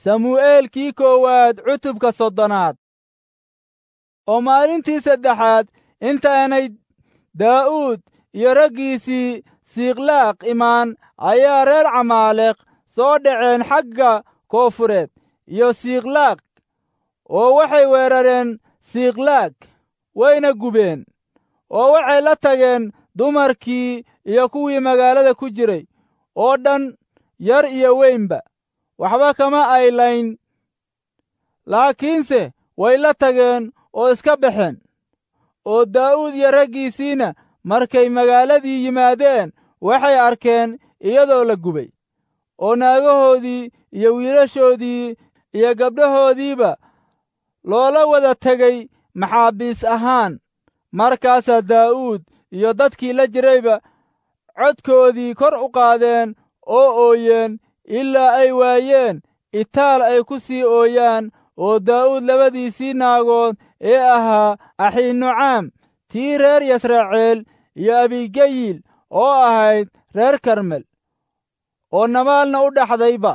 samu'eelkii koowaad cutubka soddonaad oo maalintii saddexaad intaanay daa'uud iyo raggiisii siikhlaaq imaan ayaa reer camaaleq soo dhaceen xagga koofureed iyo siikhlaaq oo waxay weerareen siikhlaag wayna gubeen oo waxay la tageen dumarkii iyo kuwii magaalada ku jiray oo dhan yar iyo weynba waxba kama ay layn laakiinse way la tageen oo iska baxeen oo daa'uud iyo raggiisiina markay magaaladii yimaadeen waxay arkeen iyadoo la gubay oo naagahoodii iyo wiilashoodii iyo gabdhahoodiiba loola wada tegey maxaabiis ahaan markaasaa daa'uud iyo dadkii la jirayba codkoodii kor u qaadeen oo ooyeen ilaa ay waayeen itaal ay ku sii ooyaan oo daa'uud labadiisii naagood ee ahaa axiinucaam tii reer yasraceel iyo abigeyil oo ahayd reer karmel oo namaalna u dhaxdayba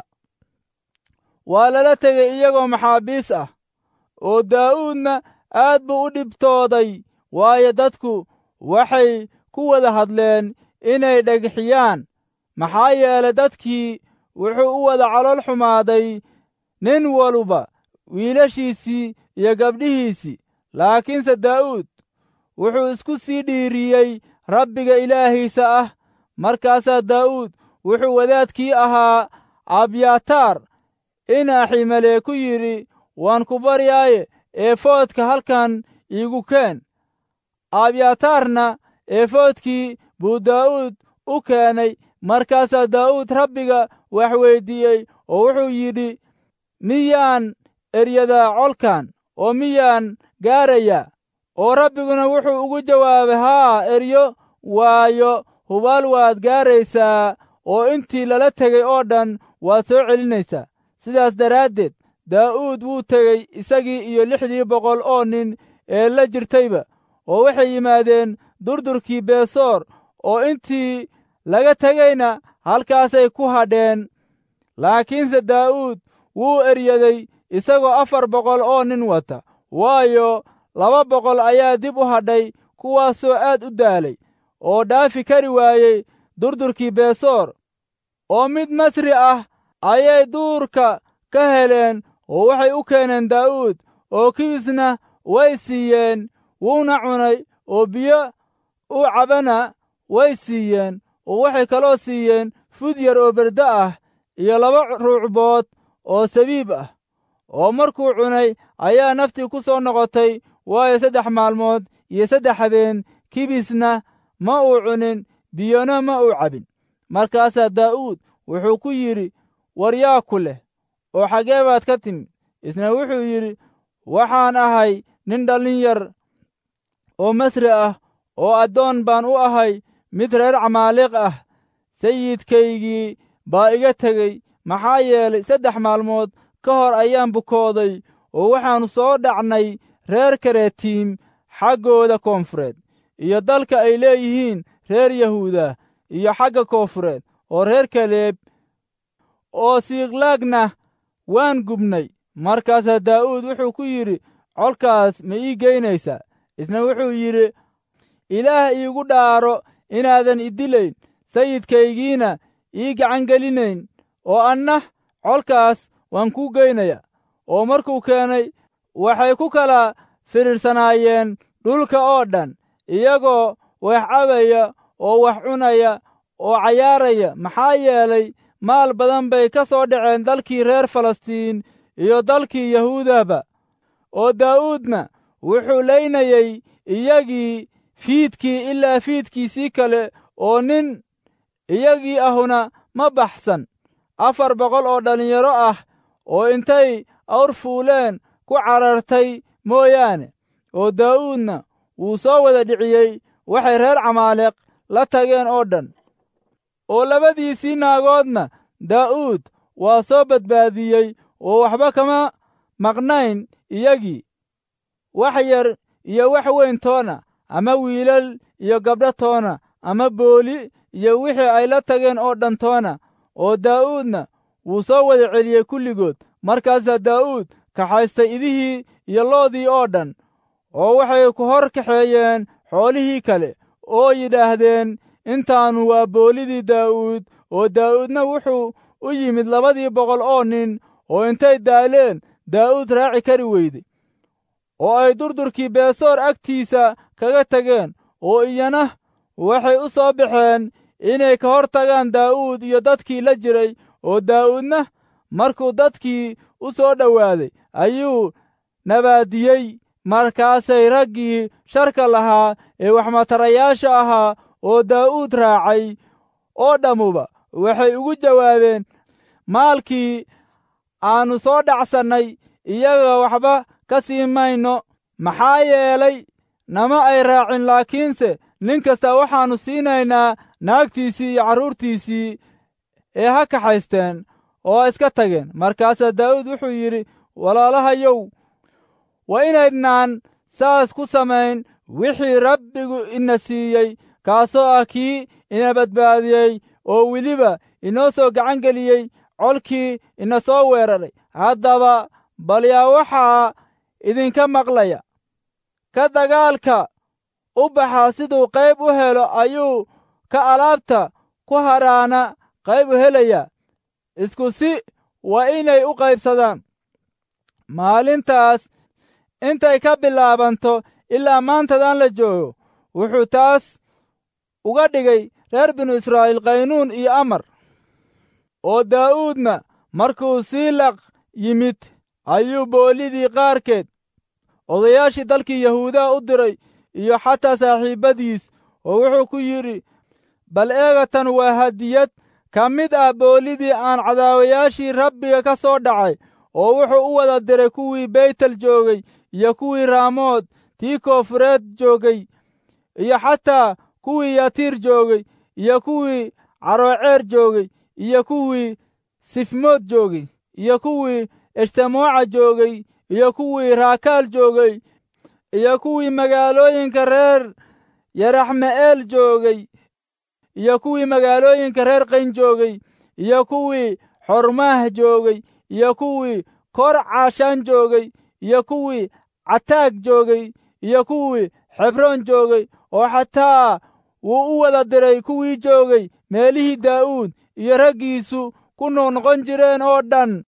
waa lala tegey iyagoo maxaabiis ah oo daa'uudna aad buu u dhibtooday waayo dadku waxay ku wada hadleen inay dhegxiyaan maxaa yeelay dadkii wuxuu u wada calool xumaaday nin waluba wiilashiisii iyo gabdhihiisii laakiinse daa'uud wuxuu isku sii dhiiriyey rabbiga ilaahiisa ah markaasaa daa'uud wuxuu wadaadkii ahaa abyataar in aximalee ku yidhi waan ku baryaaye eefoodka halkan iigu keen abyataarna eefoodkii buu daa'uud u keenay markaasaa daa'uud rabbiga wax weyddiiyey oo wuxuu yidhi miyaan eryadaa colkan oo miyaan gaarayaa oo rabbiguna wuxuu ugu jawaabay haa eryo waayo hubaal waad gaaraysaa oo intii lala tegey oo dhan waad soo celinaysaa sidaas daraaddeed daa'uud wuu tegey isagii iyo lixdii boqol oo nin ee la jirtayba oo waxay yimaadeen durdurkii beesoor oo intii laga tegeyna halkaasay ku hadheen laakiinse daa'uud wuu eryaday isagoo afar boqol oo nin wata waayo laba boqol ayaa dib u hadhay kuwaasoo aad u daalay oo dhaafi kari waayey durdurkii beesoor oo mid masri ah ayay duurka ka heleen oo waxay u keeneen daa'uud oo kibisna way siiyeen wuuna cunay oo biyo u cabana way siiyeen oo waxay kaloo siiyeen fud yar oo berde ah iyo laba ruucbood oo sabiib ah oo markuu cunay ayaa naftii ku soo noqotay waayo saddex maalmood iyo saddex habeen kibisna ma uu cunin biyona ma uu cabin markaasaa daa'uud wuxuu ku yidhi war yaa ku leh oo xaggee baad ka timid isna wuxuu yidhi waxaan ahay nin dhallin yar oo masri ah oo addoon baan u ahay mid reer camaaliq ah sayidkaygii baa iga tegey maxaa yeelay saddex maalmood ka hor ayaan bukooday oo waxaannu soo dhacnay reer karetiim xaggooda koonfureed iyo dalka ay leeyihiin reer yahuuda iyo xagga koonfureed oo reer kaleeb oo siikhlaagna waan gubnay markaasaa daa'uud wuxuu ku yidhi colkaas ma ii geynaysaa isna wuxuu yidhi ilaah iigu dhaaro inaadan idilayn sayidkaygiina ii gacangelinayn oo anna colkaas waan kuu geynaya oo markuu keenay waxay ku kala fidhiirsanaayeen dhulka oo dhan iyagoo wax cabaya oo wax cunaya oo cayaaraya maxaa yeelay maal badan bay ka soo dhaceen dalkii reer falastiin iyo dalkii yahuudaba oo daa'uudna wuxuu laynayey iyagii fiidkii ilaa fiidkiisii kale oo nin iyagii ahuna ma baxsan afar boqol oo dhallinyaro ah oo intay awr fuuleen ku carartay mooyaane oo daa'uudna wuu soo wada dhiciyey waxay reer camaaleq la tageen oo dhan oo labadiisii naagoodna daa'uud waa soo badbaadiyey oo waxba kama maqnayn iyagii wax yar iyo wax weyn toona ama wiilal iyo gabdho toona ama booli iyo wixii ay la tageen oo dhan toona oo daa'uudna wuu soo wada celiyey kulligood markaasaa daa'uud kaxaystay idihii iyo loodii oo dhan oo waxay ku hor kaxeeyeen xoolihii kale oo yidhaahdeen intaanu waa boolidii daa'uud oo daa'uudna wuxuu u yimid labadii boqol oo nin oo intay daaleen daa'uud raaci kari weyday oo ay durdurkii beesoor agtiisa kaga tageen oo iyana waxay u soo baxeen inay ka hor tagaan daa'uud iyo dadkii la jiray oo daa'uudna markuu dadkii u soo dhowaaday ayuu nabaadiyey markaasay raggii sharka lahaa ee waxmatarayaasha ahaa oo daa'uud raacay oo dhammuba waxay ugu jawaabeen maalkii aannu soo dhacsannay iyaga waxba ka sii mayno maxaa yeelay nama ay raacin laakiinse nin kasta waxaannu siinaynaa naagtiisii iyo carruurtiisii ee ha kaxaysteen oo iska tageen markaasaa daa'uud wuxuu yidhi walaalahayow waa inaydnaan saas ku samayn wixii rabbigu ina siiyey kaasoo ah kii ina badbaadiyey oo weliba inoo soo gacan geliyey colkii ina soo weeraray haddaba bal yaa waxaa idinka maqlaya ka dagaalka u baxa siduu qayb u helo ayuu ka alaabta ku hadhaana qayb u helayaa isku si waa inay u qaybsadaan maalintaas intay ka bilaabanto ilaa maantadan la joogo wuxuu taas uga dhigay reer binu israa'iil qaynuun iyo amar oo daa'uudna markuu siilaq yimid ayuu boolidii qaarkeed odayaashii dalkii yahuudaa u diray iyo xataa saaxiibbadiis oo wuxuu ku yidhi bal eegatan waa hadiyad ka mid ah boolidii aan cadaawayaashii rabbiga ka soo dhacay oo wuxuu u wada diray kuwii beytel joogay iyo kuwii raamood tii koofureed joogay iyo xataa kuwii yatiir joogay iyo kuwii carooceer joogay iyo kuwii sifmood joogay iyo kuwii eshtamooca joogay iyo kuwii raakaal joogay iyo kuwii magaalooyinka reer yaraxme'eel joogay iyo kuwii magaalooyinka reer qayn joogay iyo kuwii xormaah joogay iyo kuwii kor caashaan joogay iyo kuwii cataag joogay iyo kuwii xebroon joogay oo xataa wuu u wada diray kuwii joogay meelihii daa'uud iyo raggiisu ku noqnoqon jireen oo dhan